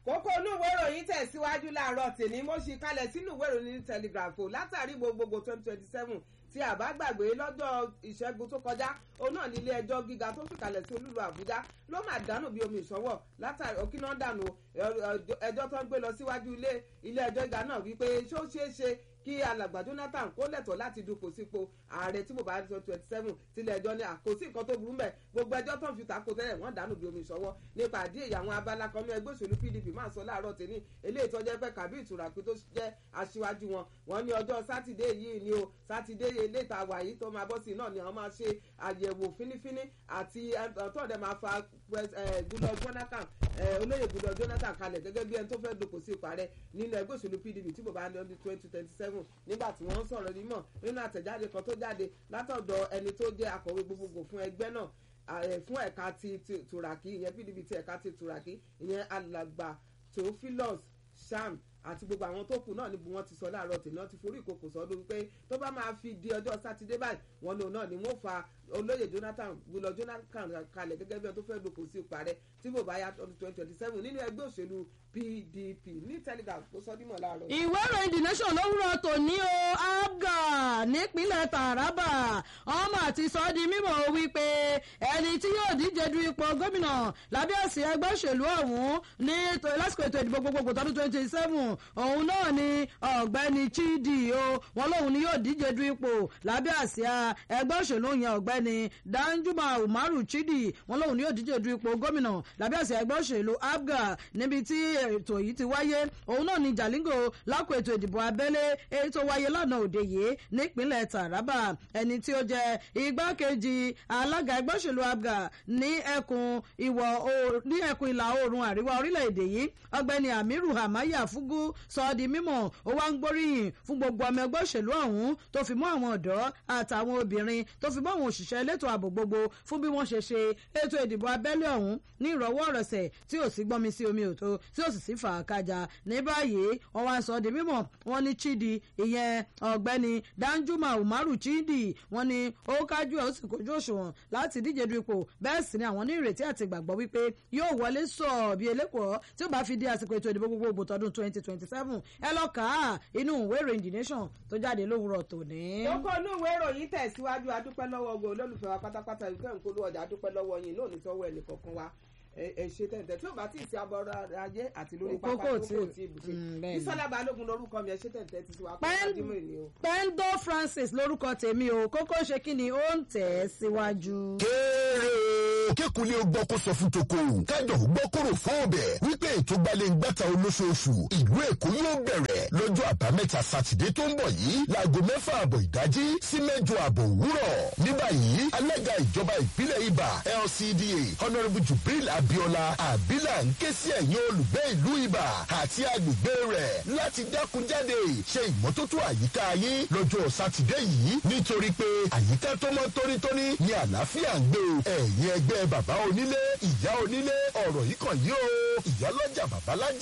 kókó inú ìwé ìròyìn tẹ̀síwájú láàárọ̀ tèmi mo ṣì kalẹ̀ sínú ìwé ìròyìn telegraph o látàrí gbogbogbò twenty twenty seven tí a bá gbàgbé lọ́jọ́ ìṣẹ́gun tó kọjá òun náà ní ilé ẹjọ́ gíga tó fìkàlẹ̀ sí olúlu àbújá ló máa dànù bí omi ìṣọwọ́ látàrí òkínà dànù ẹjọ́ tó ń gbé lọ síwájú ilé ilé ẹjọ́ gíga náà wípé ṣó ṣeé ṣe kí alàgbà jonathan kó lẹ̀tọ̀ láti dupò sípò ààrẹ tí mo bá sọ twenty seven tilẹ̀ ẹjọ́ ní àkóso nǹkan tó burú mẹ́ gbogbo ẹjọ́ tó ń fi tako tẹ́lẹ̀ wọ́n dànù bí omi ìṣọwọ́ nípa àdí èyí àwọn abala kan ní ẹgbẹ́ òṣèlú pdp máa sọ láàárọ̀ tèmi eléyìí tó jẹ́ pé kàbí ìtùràpé tó jẹ́ aṣíwájú wọn wọ́n ní ọjọ́ sátidé yìí ni o sátidé eléta wà yìí tó máa bọ́ sí náà ni wọ́n máa ṣe àyẹ̀wò fínífíní àti tọ́ọ̀dẹ̀ máa fa gúlọ jonathan olóyè gúlọ jonathan kalẹ̀ gẹ́gẹ́ bí ẹni tó fẹ́ dupò sí ipò ààrẹ nínú ẹgbẹ́ òṣèlú pdp tí mo bá ní ọdún twenty twenty seven nígbà tí wọ́n ń sọ̀rọ̀ nímọ̀ nínú àtẹ̀jáde kan tó jáde látọ̀dọ̀ ẹni tó jẹ́ akọ̀wé gbogbogbò fún ẹgbẹ́ náà fún ẹ̀ka ti tùràkì ìyẹn pdp ti ẹ̀ka ti tùràkì ìyẹn alàgbà theophilus sham àti gbogbo àwọn tó kù náà níbi wọn ti sọ láàárọ̀ tèmi wọn ti forí ìkòkò sọdún pé tó bá máa fi di ọjọ́ sátidé báyìí wọn lòun náà ni wọn fa olóyè jonathan gbọlọ jonathan kalẹ̀ gẹ́gẹ́ bí wọn tó fẹ́ dòkò sí ipò ààrẹ tí bò bá yá ọdún twenty twenty seven nínú ẹgbẹ́ òṣèlú pdp ní telegram tó sọ dímọ̀ láàárọ̀. ìwé ìròyìn the nation lówùrọ̀ tòní o abga nípínlẹ̀ taraba ọmọ àti sọ di mímọ̀ wípé ẹni tí yóò díje du ipò gómìnà lábẹ́ àsì ẹgbẹ́ òṣèlú ọ̀hún ní lásìkò ètò ìdìbò gbogbogbò tọdún twenty seven òun náà ni ọ̀gbẹ́ni chidi o wọn lóun ni yóò díje du ipò lábẹ́ àsíá ẹgbẹ́ òṣèlú yẹn ọ̀gbẹ́ni danjuma umaru chidi wọn lóun ni yóò díje du ipò gómìnà lábẹ́ àsíá ẹgbẹ́ òṣèlú abga níbi tí ètò yìí ti wáyé òun náà ni jalingo lákò ètò ìdìbò abẹ́lé èyí tó wáyé lánàá òde yìí nípínlẹ̀ taraba ẹni tí ó jẹ igbákejì alága ẹgbẹ́ òṣèlú abga ní ẹkùn ìwọ̀ ní ẹkùn ìlà oòrùn àríwá orílẹ̀-èdè yìí ọ̀gbẹ́ni amiru hamaya fugu sọ ọ́ di mímọ̀ ó wá ń gbóríyìn fún gbogbo ọmọ ẹgbẹ́ òṣèlú ọ̀hún tó fi mọ́ àwọn ọ̀dọ́ àtàwọn obìnrin tó fi mọ́ àwọn òṣìṣẹ́ elétò ààbò gbogbo fún bí wọ́n ṣe ṣe ètò ìdìbò abẹ́lé ọ̀hún ní ìrọ̀wọ́ ọ̀rọ̀sẹ̀ tí ò sí gbọ́nmi sí omi òtó tí ò sì sí fàákàjà ní báyìí wọ́n wá sọ ọ́ di mímọ̀ wọ́n ní chidi ìyẹn ọ̀gbẹ́ni danjuma umaru chidi wọ́n ní ó kájú ẹ̀ ó sì kojú òṣùwọ̀n láti díje du ipò bẹ́ẹ̀ sì ni àwọn ní ìrètí àti ìgbàgbọ́ wípé yóò wọlé sọ̀ bí elékòó tí ó bá fi di àsìkò ètò ìdìbò gbogbogbò tọdún twenty twenty seven ẹ lọ kà á inú ìwé ìròyìn the nation tó jáde lówùrọ̀ tòní. kókó inú ìwé ìròyìn tẹ̀síwájú adúpẹ́ lọ́wọ́ ogun olólùfẹ́ wa pátápátá ìfẹ́ ìkólú ọjà adúpẹ́ lọ́wọ́ yín náà nítọ́wọ́ ẹnì kọ̀ọ̀kan wa ẹ ṣe tẹ̀tẹ̀ tí ó bá tí ì sí abọ́rọ̀ ajé àti lórí pápá Kókó kókó tí- tí ibùsè Mm, bẹ́ẹ̀ ni. bísọ́lá balógun lórúkọ mi ẹ ṣe tẹ̀tẹ̀ ti wá pé Pẹ́ń- ọdún ènìyàn o. pendo francis lórúkọ tèmi o kókó ṣe kí ni ó ń tẹ̀ ẹ́ síwájú. kéré o kékulé o gbọ́ kó sọ fún toko kájọ gbọ́ kóró fún ọbẹ̀ wípé ètò gbalẹ̀ gbàtà olóṣooṣù ìlú èkó yóò bẹ̀rẹ̀ lọ́jọ́ àbámẹ́ta sátidé tó ń bọ̀ yìí láago mẹ́fà àbọ̀ ìdájí sí mẹ́jọ àbọ̀ òwúrọ̀ ní báyìí alága ìjọba ìbílẹ̀ ibà lcda honourable jubril abiola abila ń ké sí ẹ̀yin olùgbé ìlú ibà àti agbègbè rẹ̀ láti dákunjáde ṣe ìmọ́tótó àyíká yín lọ́jọ́ sátidé yìí nítorí pé àyíká tó mọ́ tónítóní ni àlàáfíà ń gbé o ẹ̀yin ẹgbẹ́ bàbá onílé ìyá onílé ọ̀rọ̀ yìí kàn yí o ìyálọ́jà babalájà